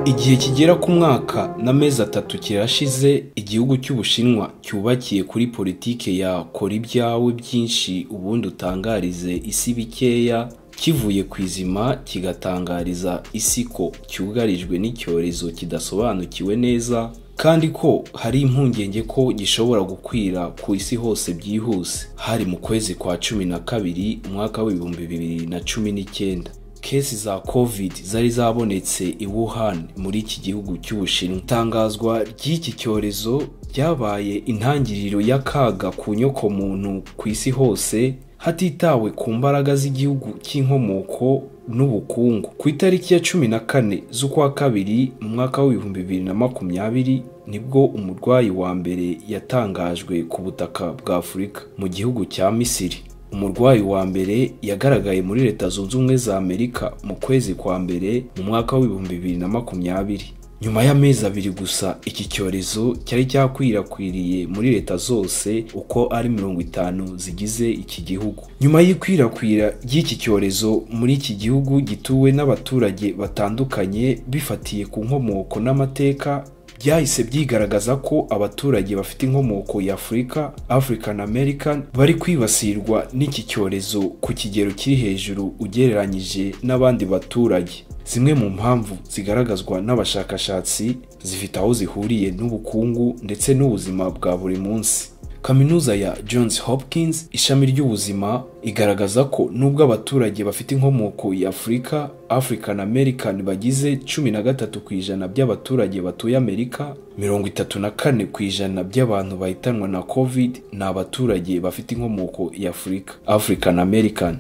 Igihe kigera ku mwaka n'amezi atatu kirashize igihugu cy'Ubushinwa cyubakiye kuri politike ya kora ibyawe byinshi ubundi utangarize isi bikeya kivuye ku izima kigatangariza isi ko cyugarijwe n'icyorezo kidasobanukiwe neza kandi ko hari impungenge ko gishobora gukwira ku isi hose byihuse hari mu kwezi kwa cumi na kabiri umwaka w'ibihumbi bibiri na cumi n'icyenda kesi za covid zari zabonetse i Wuhan muri iki gihugu cy'Ubushinwa itangazwa ry'iki cyorezo ryabaye intangiriro y'akaga ku nyokomuntu ku isi hose hatitawe ku mbaraga z'igihugu cy'inkomoko n'ubukungu ku itariki ya cumi na kane z'ukwa kabiri mu mwaka w'ibihumbi bibiri na makumyabiri nibwo umurwayi wa mbere yatangajwe ku butaka bwa afurika mu gihugu cya misiri umurwayi wa mbere yagaragaye muri leta zunze ubumwe za amerika mu kwezi kwa mbere mu mwaka w'ibihumbi bibiri na makumyabiri nyuma y'amezi abiri gusa iki cyorezo cyari cyakwirakwiriye muri leta zose uko ari mirongo itanu zigize iki gihugu nyuma y'ikwirakwira ry'iki cyorezo muri iki gihugu gituwe n'abaturage batandukanye bifatiye ku nkomoko n'amateka byahise byigaragaza ko abaturage bafite inkomoko ya afurika african american bari kwibasirwa n'iki cyorezo ku kigero kiri hejuru ugereranyije n'abandi baturage zimwe mu mpamvu zigaragazwa n'abashakashatsi zifite aho zihuriye n'ubukungu ndetse n'ubuzima bwa buri munsi kaminuza ya Johns Hopkins ishami ry'ubuzima igaragaza ko nubwo abaturage bafite inkomoko ya Afurika African American bagize 13 ku ijana by'abaturage batuye Amerika 34 ku ijana by'abantu bahitanwa na COVID ni abaturage bafite inkomoko ya Afurika African American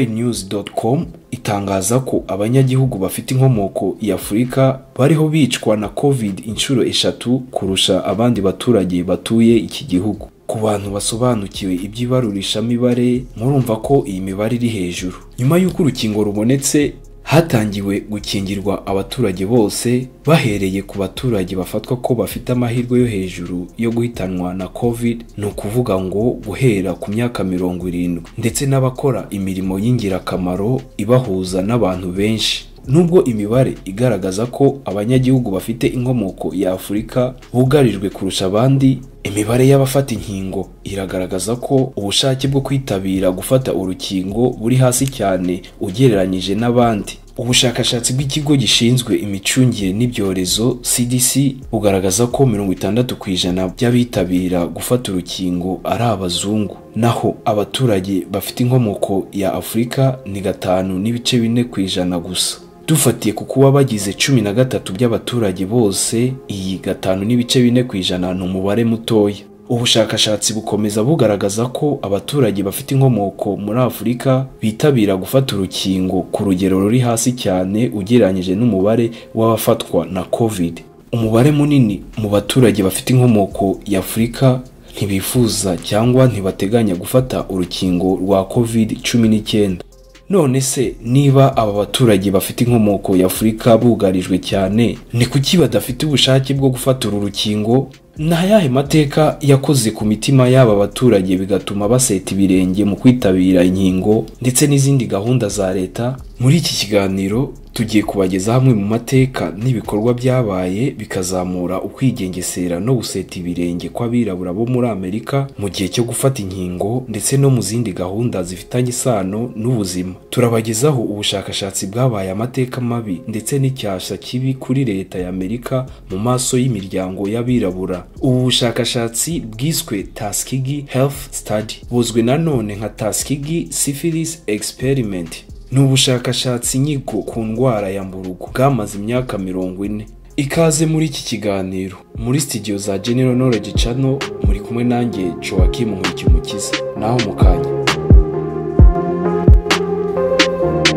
voanews.com itangaza ko abanyagihugu bafite inkomoko ya Afurika bariho bicwa na COVID inshuro eshatu kurusha abandi baturage batuye iki gihugu. Ku bantu basobanukiwe iby'ibarurishamibare murumva ko iyi mibare iri hejuru. Nyuma y'uko urukingo rubonetse hatangiwe gukingirwa abaturage bose bahereye ku baturage bafatwa ko bafite amahirwe yo hejuru yo guhitanwa na covid ni ukuvuga ngo guhera ku myaka mirongo irindwi ndetse n'abakora imirimo y'ingirakamaro ibahuza n'abantu benshi nubwo imibare igaragaza ko abanyagihugu bafite inkomoko ya afurika bugarijwe kurusha abandi imibare y'abafata inkingo iragaragaza ko ubushake bwo kwitabira gufata urukingo buri hasi cyane ugereranyije n'abandi ubushakashatsi bw'ikigo gishinzwe imicungire n'ibyorezo cdc bugaragaza ko mirongo itandatu ku ijana by'abitabira gufata urukingo ari abazungu naho abaturage bafite inkomoko ya afurika ni gatanu n'ibice bine ku ijana gusa dufatiye ku kuba bagize cumi na gatatu by'abaturage bose iyi gatanu n'ibice bine ku ijana ni umubare mutoya ubushakashatsi bukomeza bugaragaza ko abaturage bafite inkomoko muri afurika bitabira gufata urukingo ku rugero ruri hasi cyane ugereranyije n'umubare w'abafatwa na covid umubare munini mu baturage bafite inkomoko ya afurika ntibifuza cyangwa ntibateganya gufata urukingo rwa covid cumi n'icyenda none se niba aba baturage bafite inkomoko ya afurika bugarijwe cyane ni kuki badafite ubushake bwo gufata uru rukingo ni ayahe mateka yakoze ku mitima y'aba baturage bigatuma baseta ibirenge mu kwitabira inkingo ndetse n'izindi gahunda za leta muri iki kiganiro tugiye kubageza hamwe mu mateka n'ibikorwa byabaye bikazamura ukwigengesera no guseta ibirenge kw'abirabura bo muri amerika mu gihe cyo gufata inkingo ndetse no mu zindi gahunda zifitanye isano n'ubuzima turabagezaho ubushakashatsi bwabaye amateka mabi ndetse n'icyasha kibi kuri leta ya amerika mu maso y'imiryango y'abirabura ubu bushakashatsi bwiswe tuskegee health study buzwi nanone nka tuskegee syphilis experiment ni ubushakashatsi nyigo ku ndwara ya mburugu bwamaze imyaka mirongo ine ikaze muri iki kiganiro muri sitidiyo za general knowledge channel muri kumwe nanjye joakim nkurikiyumukiza naho mu kanya mu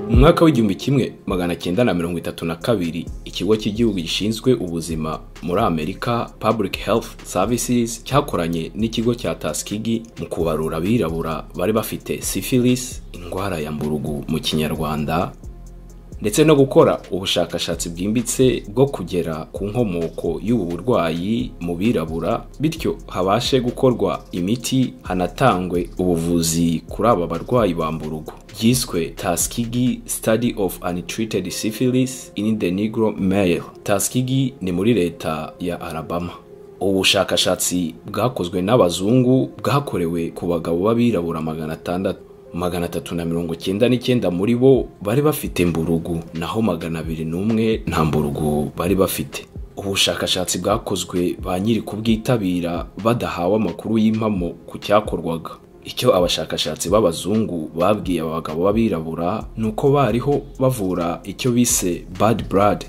mwaka w'igihumbi kimwe magana cyenda na mirongo itatu na kabiri ikigo cy'igihugu gishinzwe ubuzima muri amerika public health services cyakoranye n'ikigo cya taskigi mu kubarura abirabura bari bafite syphilis indwara ya mburugu mu kinyarwanda ndetse no gukora ubushakashatsi bwimbitse bwo kugera ku nkomoko y'ubu burwayi mu birabura bityo habashe gukorwa imiti hanatangwe ubuvuzi kuri aba barwayi bamburugo ryiswe Tuskegee Study of Untreated Syphilis in the Negro Male. Tuskegee ni muri leta ya Alabama. Ubu bushakashatsi bwakozwe n'abazungu bwakorewe ku bagabo b'abirabura magana atandatu magana atatu na mirongo cyenda n'icyenda muri bo bari bafite mburugu naho magana abiri n'umwe nta mburugu bari bafite ubushakashatsi bwakozwe ba nyiri kubwitabira badahawe amakuru y'impamo ku cyakorwaga icyo abashakashatsi b'abazungu babwiye aba bagabo b'abirabura ni uko bariho bavura icyo bise bad blood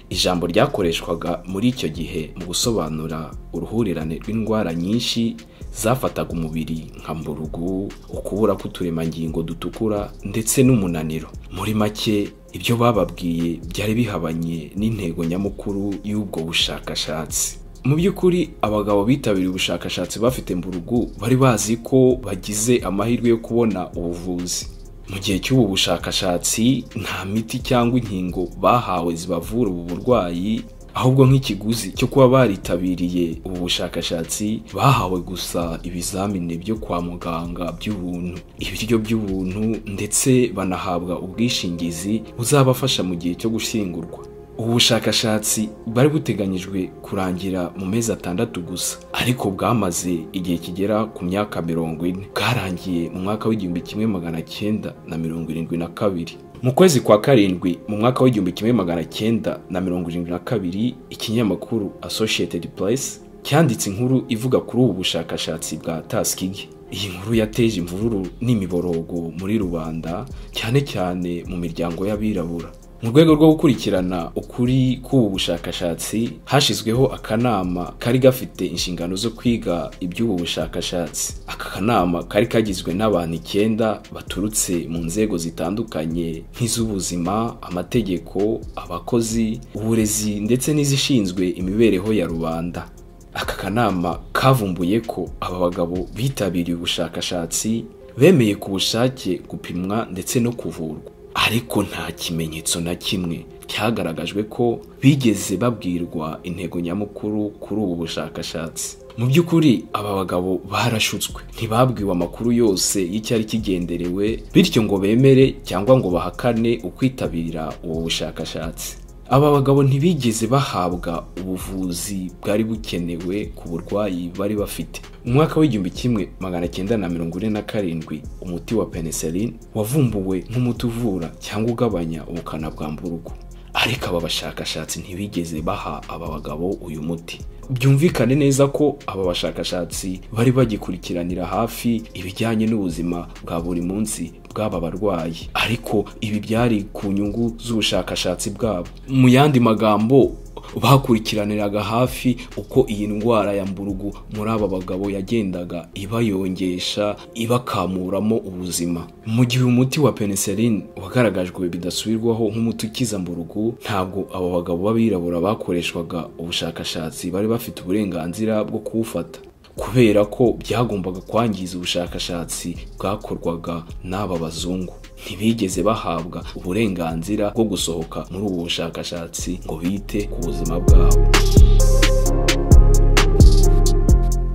ijambo ryakoreshwaga muri icyo gihe mu gusobanura uruhurirane rw'indwara nyinshi zafataga umubiri nka mburugu ukubura k'uturemangingo dutukura ndetse n'umunaniro muri make ibyo bababwiye byari bihabanye n'intego nyamukuru y'ubwo bushakashatsi mu by'ukuri abagabo bitabiriye ubushakashatsi bafite mburugu bari bazi ko bagize amahirwe yo kubona ubuvuzi mu gihe cy'ubu bushakashatsi nta miti cyangwa inkingo bahawe zibavura ubu burwayi ahubwo nk'ikiguzi cyo kuba baritabiriye ubu bushakashatsi bahawe gusa ibizamini byo kwa muganga by'ubuntu ibiryo by'ubuntu ndetse banahabwa ubwishingizi buzabafasha mu gihe cyo gushyingurwa ubu bushakashatsi bwari buteganyijwe kurangira mu mezi atandatu gusa ariko bwamaze igihe kigera ku myaka mirongo ine bwarangiye mu mwaka w'igihumbi kimwe magana cyenda na mirongo irindwi na kabiri mu kwezi kwa karindwi mu mwaka w'igihumbi kimwe magana cyenda na mirongo irindwi na kabiri ikinyamakuru associated press cyanditse inkuru ivuga kuri ubu bushakashatsi bwa taskigi iyi nkuru yateje imvururu n'imiborogo muri rubanda cyane cyane mu miryango y'abirabura mu rwego rwo gukurikirana ukuri k'ubu bushakashatsi hashyizweho akanama kari gafite inshingano zo kwiga iby'ubu bushakashatsi aka kanama kari kagizwe n'abantu icyenda baturutse mu nzego zitandukanye nk'iz'ubuzima amategeko abakozi uburezi ndetse n'izishinzwe imibereho ya rubanda aka kanama kavumbuye ko aba bagabo bitabiriye ubushakashatsi bemeye ku bushake gupimwa ndetse no kuvurwa ariko nta kimenyetso na kimwe cyagaragajwe ko bigeze babwirwa intego nyamukuru kuri ubu bushakashatsi mu by'ukuri aba bagabo barashutswe ntibabwiwe amakuru yose y'icyari kigenderewe bityo ngo bemere cyangwa ngo bahakane ukwitabira ubu bushakashatsi aba bagabo ntibigeze bahabwa ubuvuzi bwari bukenewe ku burwayi bari bafite mu mwaka w'igihumbi kimwe magana cyenda na mirongo ine na karindwi umuti wa penicillin wavumbuwe nk'umuti uvura cyangwa ugabanya ubukana bwa mburugu ariko aba bashakashatsi ntibigeze baha aba bagabo uyu muti byumvikane neza ko aba bashakashatsi bari bagikurikiranira hafi ibijyanye n'ubuzima bwa buri munsi bw'aba barwayi ariko ibi byari ku nyungu z'ubushakashatsi bwabo mu yandi magambo bakurikiraniraga hafi uko iyi ndwara ya mburugu muri aba bagabo yagendaga ibayongesha ibakamuramo ubuzima mu gihe umuti wa penicillin wagaragajwe bidasubirwaho nk'umuti ukiza mburugu ntabwo aba bagabo b'abirabura bakoreshwaga ubushakashatsi bari bafite uburenganzira bwo kuwufata kubera ko byagombaga kwangiza ubushakashatsi bwakorwaga n'aba bazungu ntibigeze bahabwa uburenganzira bwo gusohoka muri ubu bushakashatsi ngo bite ku buzima bwabo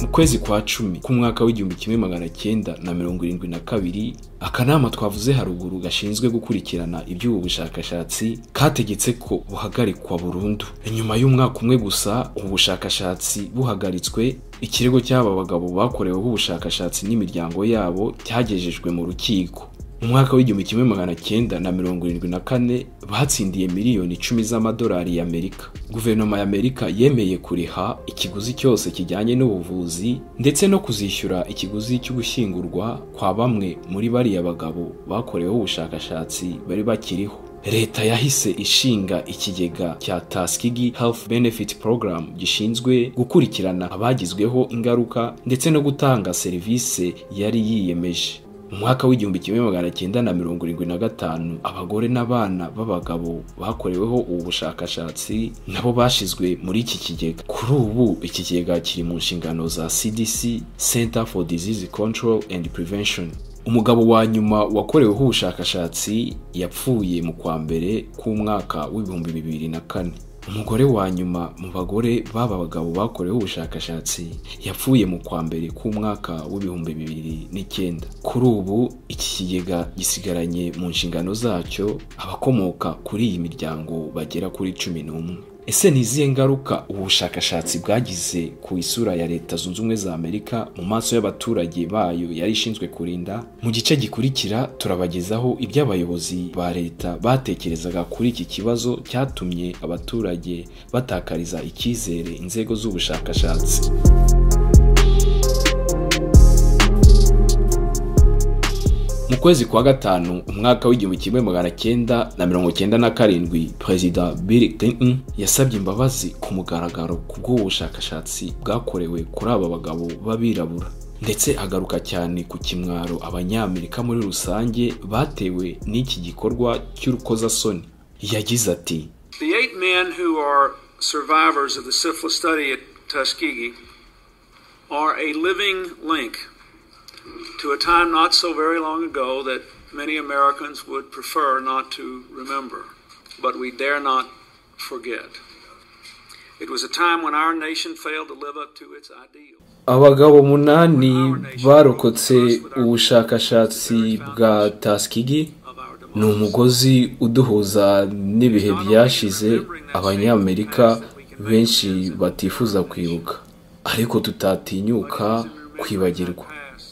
mu kwezi kwa cumi k'umwaka w'igihumbi kimwe magana cyenda na mirongo irindwi na kabiri akanama twavuze haruguru gashinzwe gukurikirana iby'ubu bushakashatsi kategetse ko buhagarikwa burundu nyuma y'umwaka umwe gusa ubu bushakashatsi buhagaritswe ikirego cy'aba bagabo bakoreweho ubushakashatsi n'imiryango yabo cyagejejwe mu rukiko mu mwaka w'igihumbi kimwe magana cyenda na mirongo irindwi na kane batsindiye miliyoni icumi z'amadolari y'amerika guverinoma y'amerika yemeye kuriha ikiguzi cyose kijyanye n'ubuvuzi ndetse no kuzishyura ikiguzi cyo gushyingurwa kwa bamwe muri bariya bagabo bakoreweho ubushakashatsi bari bakiriho leta yahise ishinga ikigega cya Tuskegee Health Benefit Program gishinzwe gukurikirana abagizweho ingaruka ndetse no gutanga serivisi yari yiyemeje mu mwaka w'igihumbi kimwe magana cyenda na mirongo irindwi na gatanu abagore n'abana b'abagabo bakoreweho ubu bushakashatsi nabo bashyizwe muri iki kigega kuri ubu iki kigega kiri mu nshingano za CDC Center for Disease Control and Prevention umugabo wa nyuma wakoreweho ubushakashatsi yapfuye mu kwa mbere k'umwaka w'ibihumbi bibiri na kane umugore wa nyuma mu bagore b'aba bagabo bakoreweho ubushakashatsi yapfuye mu kwa mbere k'umwaka w'ibihumbi bibiri n'icyenda kuri ubu iki kigega gisigaranye mu nshingano zacyo abakomoka kuri iyi miryango bagera kuri cumi n'umwe ese ni izihe ngaruka ubu bushakashatsi bwagize ku isura ya leta zunze ubumwe za amerika mu maso y'abaturage bayo yari ishinzwe kurinda mu gice gikurikira turabagezaho ibyo abayobozi ba leta batekerezaga kuri iki kibazo cyatumye abaturage batakariza icyizere inzego z'ubushakashatsi mu kwezi kwa gatanu umwaka w'igihumbi kimwe magana cyenda na mirongo cyenda na karindwi perezida bill clinton yasabye imbabazi ku mugaragaro ku bw'ubu bushakashatsi bwakorewe kuri aba bagabo b'abirabura ndetse agaruka cyane ku kimwaro abanyamerika muri rusange batewe n'iki gikorwa cy'urukozasoni yagize ati The eight men who are survivors of the syphilis study at Tuskegee are a living link to a time not so very long ago that many Americans would prefer not to remember, but we dare not forget. It was a time when our nation failed to live up to its ideal. abagabo munani barokotse ubushakashatsi bwa taskigi ni umugozi uduhuza n'ibihe byashize abanyamerika benshi batifuza kwibuka ariko tutatinyuka kwibagirwa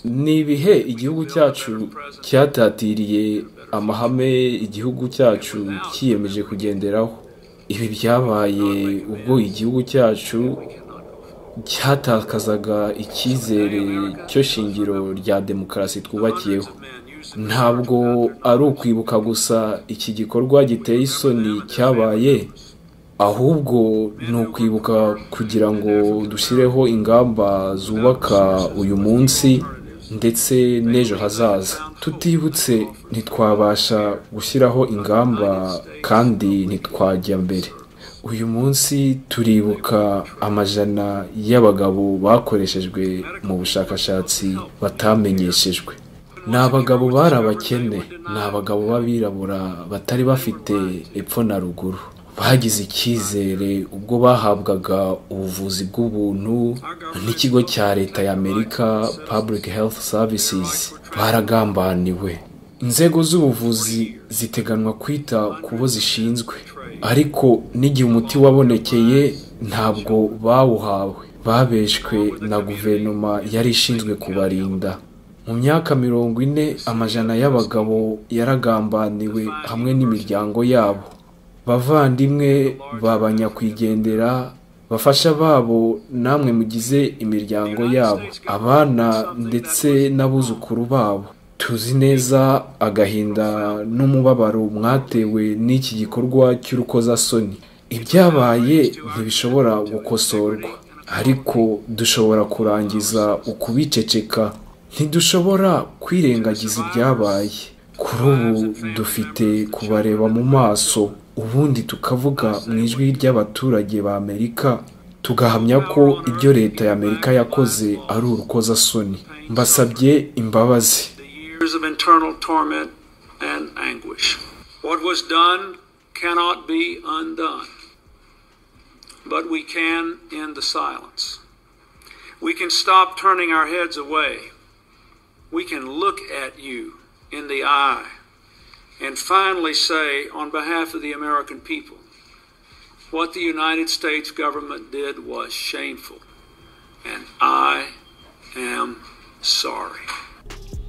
ni ibihe igihugu cyacu cyatatiriye amahame igihugu cyacu cyiyemeje kugenderaho ibi byabaye ubwo igihugu cyacu cyatakazaga icyizere cyo shingiro rya demokarasi twubakiyeho ntabwo ari ukwibuka gusa iki gikorwa giteye isoni cyabaye ahubwo ni ukwibuka kugira ngo dushyireho ingamba zubaka uyu munsi ndetse n'ejo hazaza tutibutse ntitwabasha gushyiraho ingamba kandi ntitwajya mbere uyu munsi turibuka amajana y'abagabo bakoreshejwe mu bushakashatsi batamenyeshejwe ni abagabo bari abakene ni abagabo b'abirabura batari bafite epfo na ruguru bagize icyizere ubwo bahabwaga ubuvuzi bw'ubuntu n'ikigo cya leta ya amerika public health services baragambaniwe inzego z'ubuvuzi ziteganwa kwita ku bo zishinzwe ariko n'igihe umuti wabonekeye ntabwo bawuhawe babeshwe na guverinoma yari ishinzwe kubarinda mu myaka mirongo ine amajana y'abagabo yaragambaniwe hamwe n'imiryango yabo bavandimwe babanyakwigendera bafasha babo namwe mugize imiryango yabo abana ndetse n'abuzukuru babo tuzi neza agahinda n'umubabaro mwatewe n'iki gikorwa cy'urukozasoni ibyabaye ntibishobora gukosorwa ariko dushobora kurangiza ukubiceceka ntidushobora kwirengagiza ibyabaye kuri ubu dufite kubareba mu maso ubundi tukavuga mu ijwi ry'abaturage ba amerika tugahamya ko ibyo leta ya amerika yakoze ari urukozasoni mbasabye imbabazi years of internal torment and anguish. What was done cannot be undone, but we can end the silence. We can stop turning our heads away. We can look at you in the eye and finally say, on behalf of the American people, what the United States government did was shameful, and I am sorry.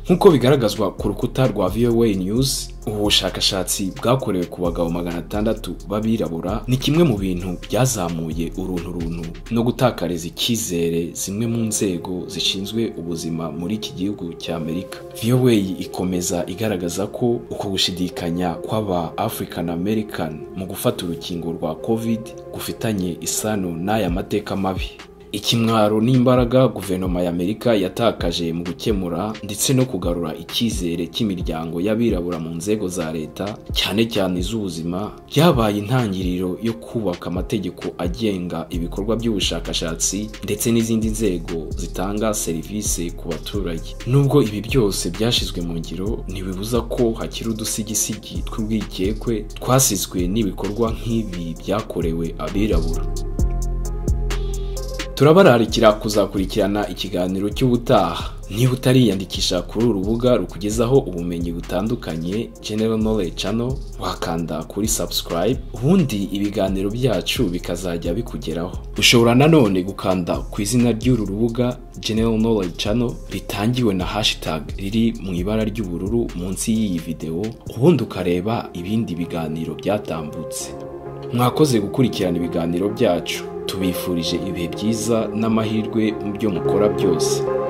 nk'uko bigaragazwa ku rukuta rwa voa news ubu bushakashatsi bwakorewe ku bagabo magana atandatu b'abirabura ni kimwe mu bintu byazamuye uruntu runtu no gutakariza icyizere zimwe mu nzego zishinzwe ubuzima muri iki gihugu cya amerika voa ikomeza igaragaza ko uko gushidikanya kw'aba african american mu gufata urukingo rwa covid gufitanye isano n'aya mateka mabi ikimwaro n'imbaraga guverinoma y'amerika yatakaje mu gukemura ndetse no kugarura icyizere cy'imiryango y'abirabura mu nzego za leta cyane cyane iz'ubuzima byabaye intangiriro yo kubaka amategeko agenga ibikorwa by'ubushakashatsi ndetse n'izindi nzego zitanga serivisi ku baturage nubwo ibi byose byashyizwe mu ngiro ntibibuza ko hakiri udusigisigi tw'urwikekwe twasizwe n'ibikorwa nk'ibi byakorewe abirabura turabararikira kuzakurikirana ikiganiro cy'ubutaha niba utariyandikisha kuri uru rubuga rukugezaho ubumenyi butandukanye general knowledge channel wakanda kuri subscribe ubundi ibiganiro byacu bikazajya bikugeraho ushobora nanone gukanda ku izina ry'uru rubuga general knowledge channel ritangiwe na hashtag riri mu ibara ry'ubururu munsi y'iyi videwo ubundi ukareba ibindi biganiro byatambutse mwakoze gukurikirana ibiganiro byacu tubifurije ibihe byiza n'amahirwe mu byo mukora byose